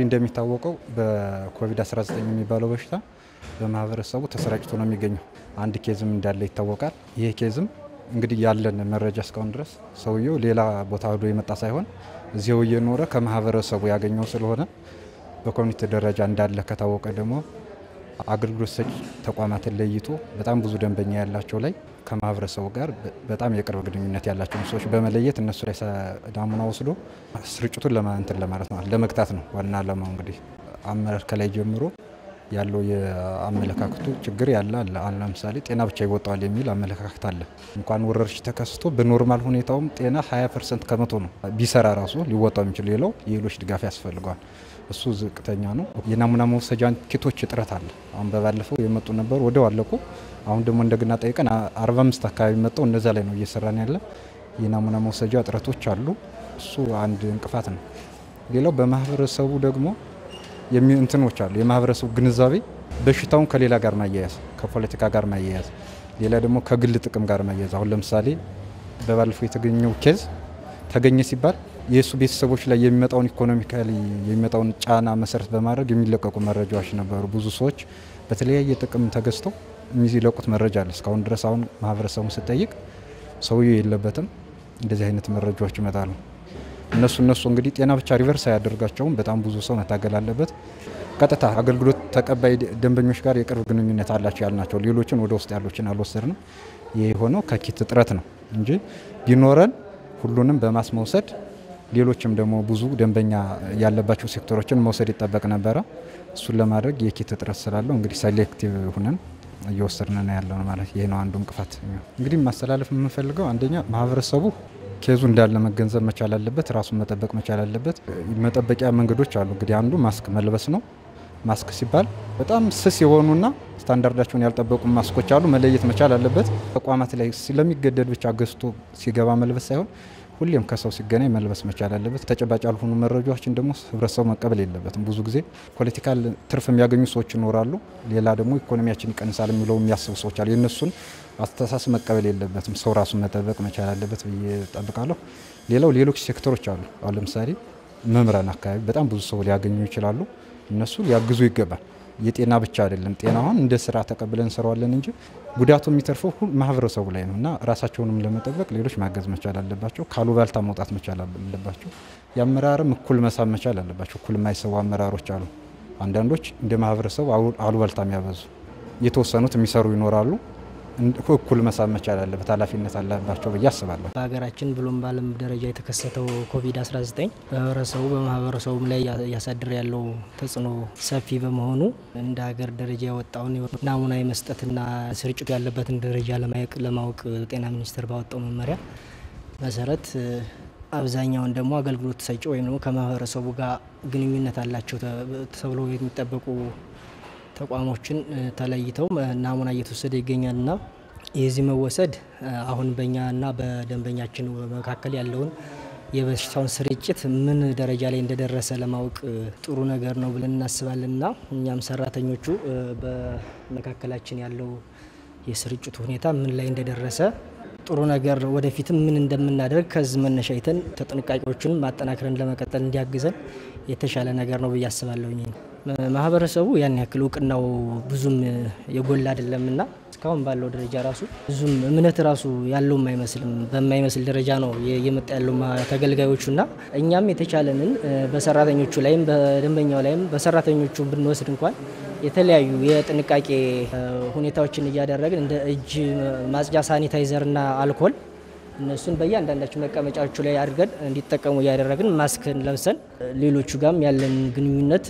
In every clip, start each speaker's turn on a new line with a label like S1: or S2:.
S1: እንደሚታወቀው በኮቪድ-19 የሚባለው በሽታ በማህበረሰቡ ተሰራጭቶ ነው የሚገኘው። አንድ ኬዝም እንዳለ ይታወቃል። ይህ ኬዝም እንግዲህ ያለን መረጃ እስካሁን ድረስ ሰውየው ሌላ ቦታ ሄዶ የመጣ ሳይሆን እዚያው እየኖረ ከማህበረሰቡ ያገኘው ስለሆነ በኮሚኒቲ ደረጃ እንዳለ ከታወቀ ደግሞ አገልግሎት ሰጪ ተቋማትን ለይቶ በጣም ብዙ ደንበኛ ያላቸው ላይ ከማህበረሰቡ ጋር በጣም የቅርብ ግንኙነት ያላቸውን ሰዎች በመለየት እነሱ ላይ ናሙና ወስዶ ስርጭቱን ለማንትን ለማለት ነው ለመግታት ነው ዋና ዓላማው። እንግዲህ አመራር ከላይ ጀምሮ ያለው የአመለካከቱ ችግር ያለ አለ። አሁን ለምሳሌ ጤና ብቻ ይወጣዋል የሚል አመለካከት አለ። እንኳን ወረርሽኝ ተከስቶ በኖርማል ሁኔታውም ጤና 20 ፐርሰንት ከመቶ ነው ቢሰራ ራሱ ሊወጣው የሚችል ሌላው የሌሎች ድጋፍ ያስፈልገዋል። እሱ ዝቅተኛ ነው። የናሙና መውሰጃ ኪቶች እጥረት አለ። አሁን በባለፈው የመጡ ነበሩ ወደው አለቁ። አሁን ደግሞ እንደገና ጠይቀን 45 አካባቢ መጠው እነዛ ላይ ነው እየሰራን ያለ። የናሙና መውሰጃ እጥረቶች አሉ። እሱ አንድ እንቅፋት ነው። ሌላው በማህበረሰቡ ደግሞ እንትኖች አሉ። የማህበረሰቡ ግንዛቤ በሽታውን ከሌላ ጋር ማያያዝ፣ ከፖለቲካ ጋር ማያያዝ፣ ሌላ ደግሞ ከግል ጥቅም ጋር ማያያዝ። አሁን ለምሳሌ በባለፈው የተገኘው ኬዝ ተገኘ ሲባል የእሱ ቤተሰቦች ላይ የሚመጣውን ኢኮኖሚካሊ የሚመጣውን ጫና መሰረት በማድረግ የሚለቀቁ መረጃዎች ነበሩ። ብዙ ሰዎች በተለያየ ጥቅም ተገዝተው የሚለቁት መረጃ አለ። እስካሁን ድረስ አሁን ማህበረሰቡን ስጠይቅ ሰውየው የለበትም እንደዚህ አይነት መረጃዎች ይመጣሉ። እነሱ እነሱ እንግዲህ ጤና ብቻ ሪቨርስ አያደርጋቸውም። በጣም ብዙ ሰው መታገል አለበት። ቀጥታ አገልግሎት ተቀባይ ደንበኞች ጋር የቅርብ ግንኙነት አላቸው ያልናቸው ሌሎችን ወደ ውስጥ ያሎችን አልወሰድንም። ይህ የሆነው ከኪት እጥረት ነው እንጂ ቢኖረን ሁሉንም በማስ መውሰድ ሌሎችም ደግሞ ብዙ ደንበኛ ያለባቸው ሴክተሮችን መውሰድ ይጠበቅ ነበረ። እሱን ለማድረግ የኪት እጥረት ስላለው እንግዲህ ሴሌክቲቭ ሁነን እየወሰድን ነው ያለው ማለት ይህ ነው አንዱ እንቅፋት። እንግዲህ ማስተላለፍ የምንፈልገው አንደኛ ማህበረሰቡ ኬዙ እንዳለ መገንዘብ መቻል አለበት። ራሱን መጠበቅ መቻል አለበት። መጠበቂያ መንገዶች አሉ። እንግዲህ አንዱ ማስክ መልበስ ነው። ማስክ ሲባል በጣም ስስ የሆኑና ስታንዳርዳቸውን ያልጠበቁ ማስኮች አሉ። መለየት መቻል አለበት። ተቋማት ላይ ስለሚገደድ ብቻ ገዝቶ ሲገባ መልበስ ሳይሆን ሁሌም ከሰው ሲገናኝ መልበስ መቻል አለበት። ተጨባጭ ያልሆኑ መረጃዎችን ደግሞ ህብረተሰቡ መቀበል የለበትም። ብዙ ጊዜ ፖለቲካል ትርፍ የሚያገኙ ሰዎች ይኖራሉ። ሌላ ደግሞ ኢኮኖሚያችን ይቀንሳል የሚለው የሚያስቡ ሰዎች አሉ። የእነሱን አስተሳሰብ መቀበል የለበትም። ሰው ራሱን መጠበቅ መቻል አለበት ብዬ ጠብቃለሁ። ሌላው ሌሎች ሴክተሮች አሉ። አሁን ለምሳሌ መምህራን አካባቢ በጣም ብዙ ሰው ሊያገኙ ይችላሉ። እነሱ ሊያግዙ ይገባል። የጤና ብቻ አይደለም። ጤና አሁን እንደ ስራ ተቀብለን እንሰራዋለን እንጂ ጉዳቱ የሚተርፈው ማህበረሰቡ ላይ ነው እና ራሳቸውንም ለመጠበቅ ሌሎች ማገዝ መቻል አለባቸው። ካሉባልታ መውጣት መቻል አለባቸው። የአመራርም እኩል መሳብ መቻል አለባቸው። እኩል የማይሰቡ አመራሮች አሉ። አንዳንዶች እንደ ማህበረሰቡ አሉባልታ የሚያበዙ የተወሰኑት የሚሰሩ ይኖራሉ። እኩል መሳብ መቻል አለበት። ኃላፊነት አለባቸው ብዬ አስባለሁ።
S2: በሀገራችን ብሎም በዓለም ደረጃ የተከሰተው ኮቪድ-19 በህብረተሰቡ በማህበረሰቡም ላይ እያሳደረ ያለው ተጽዕኖ ሰፊ በመሆኑ እንደ ሀገር ደረጃ የወጣውን ናሙና የመስጠትና ስርጭቱ ያለበትን ደረጃ ለማወቅ ጤና ሚኒስቴር ባወጣው መመሪያ መሰረት አብዛኛውን ደግሞ አገልግሎት ሰጪ ወይም ደግሞ ከማህበረሰቡ ጋር ግንኙነት አላቸው ተብሎ የሚጠበቁ ተቋሞችን ተለይተው ናሙና እየተወሰደ ይገኛልና የዚህ መወሰድ አሁን በእኛና በደንበኛችን መካከል ያለውን የበሽታውን ስርጭት ምን ደረጃ ላይ እንደደረሰ ለማወቅ ጥሩ ነገር ነው ብለን እናስባለንና እኛም ሰራተኞቹ በመካከላችን ያለው የስርጭቱ ሁኔታ ምን ላይ እንደደረሰ ጥሩ ነገር ወደፊትም ምን እንደምናደርግ ከዚህ መነሻ አይተን ተጥንቃቄዎችን ማጠናክረን ለመቀጠል እንዲያግዘን የተሻለ ነገር ነው ብዬ አስባለሁኝ። ማህበረሰቡ ያን ያክል እውቅናው ብዙም የጎላ አይደለምና እስካሁን ባለው ደረጃ ራሱ ብዙም እምነት ራሱ ያለውም አይመስልም። በማይመስል ደረጃ ነው እየመጣ ያለው ተገልጋዮቹና እኛም የተቻለንን በሰራተኞቹ ላይም በደንበኛው ላይም በሰራተኞቹ ብንወስድ እንኳን የተለያዩ የጥንቃቄ ሁኔታዎችን እያደረግን እንደ እጅ ማጽጃ ሳኒታይዘርና አልኮል እነሱን በእያንዳንዳቸው መቀመጫዎቹ ላይ አድርገን እንዲጠቀሙ እያደረግን ማስክን ለብሰን ሌሎቹ ጋም ያለን ግንኙነት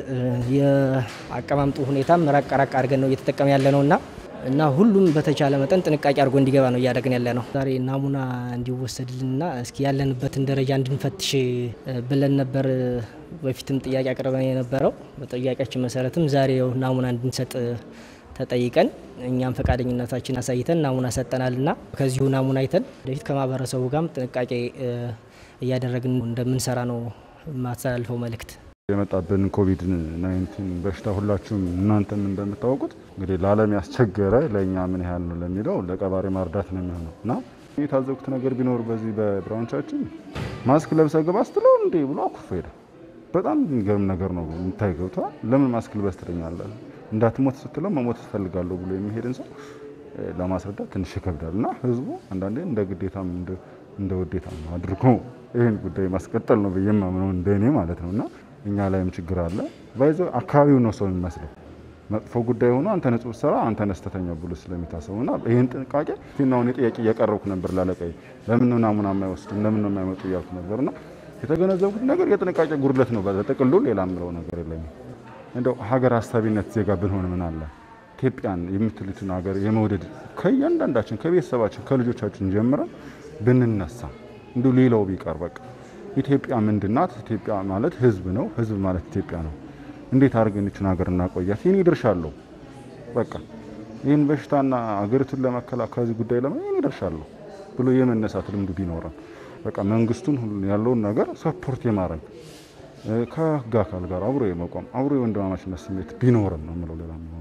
S2: የአቀማምጡ ሁኔታም ራቅ ራቅ አድርገን ነው እየተጠቀም ያለ ነው እና እና ሁሉም በተቻለ መጠን ጥንቃቄ አድርጎ እንዲገባ ነው እያደረግን ያለ ነው። ዛሬ ናሙና እንዲወሰድልንና እስኪ ያለንበትን ደረጃ እንድንፈትሽ ብለን ነበር በፊትም ጥያቄ አቅርበን የነበረው። በጥያቄያችን መሰረትም ዛሬ ናሙና እንድንሰጥ ተጠይቀን እኛም ፈቃደኝነታችን አሳይተን ናሙና ሰጠናልና ከዚሁ ናሙና አይተን ወደፊት ከማህበረሰቡ ጋርም ጥንቃቄ እያደረግን እንደምንሰራ ነው የማስተላልፈው መልእክት።
S3: የመጣብን ኮቪድ 19 በሽታ ሁላችሁም እናንተም እንደምታወቁት እንግዲህ ለዓለም ያስቸገረ ለእኛ ምን ያህል ነው ለሚለው ለቀባሪ ማርዳት ነው የሚሆነው እና የታዘብኩት ነገር ቢኖር በዚህ በብራንቻችን ማስክ ለብሰ ግባ ስትለው እንዴ ብሎ አኩርፎ ሄደ። በጣም የሚገርም ነገር ነው የምታይ ገብተዋል። ለምን ማስክ ልበስ ትለኛለህ? እንዳትሞት ስትለው መሞት ትፈልጋለሁ ብሎ የሚሄድን ሰው ለማስረዳት ትንሽ ይከብዳል እና ህዝቡ አንዳንዴ እንደ ግዴታም እንደ ውዴታም አድርጎ ይህን ጉዳይ ማስቀጠል ነው ብዬ የማምነው እንደኔ ማለት ነው እና እኛ ላይም ችግር አለ። ባይዞ አካባቢው ነው ሰው የሚመስለው መጥፎ ጉዳይ ሆኖ አንተ ንጹህ ብትሰራ አንተ ነስተተኛ ብሎ ስለሚታሰቡ እና ይህን ጥንቃቄ ፊናውን የጥያቄ እያቀረብኩ ነበር ላለቀይ ለምን ነው ናሙና የማይወስድም ለምን ነው የማይመጡ እያልኩ ነበር እና የተገነዘብኩት ነገር የጥንቃቄ ጉድለት ነው። በጥቅሉ ሌላ ምለው ነገር የለኝም። እንደው ሀገር አሳቢነት ዜጋ ብንሆን ምን አለ ኢትዮጵያን የምትሉትን ሀገር የመውደድ ከእያንዳንዳችን ከቤተሰባችን ከልጆቻችን ጀምረን ብንነሳ እንዲሁ ሌላው ቢቀር በቃ ኢትዮጵያ ምንድናት? ኢትዮጵያ ማለት ህዝብ ነው። ህዝብ ማለት ኢትዮጵያ ነው። እንዴት አድርገን ይችን ሀገር እናቆያት? የኔ ድርሻ አለው። በቃ ይህን በሽታና ሀገሪቱን ለመከላከል ከዚህ ጉዳይ ለማ የኔ ድርሻ አለው ብሎ የመነሳት ልምዱ ቢኖረን በቃ መንግስቱን ያለውን ነገር ሰፖርት የማድረግ ከህግ አካል ጋር አብሮ የመቆም አብሮ የወንድማማችነት ስሜት ቢኖረን ነው የምለው ሌላ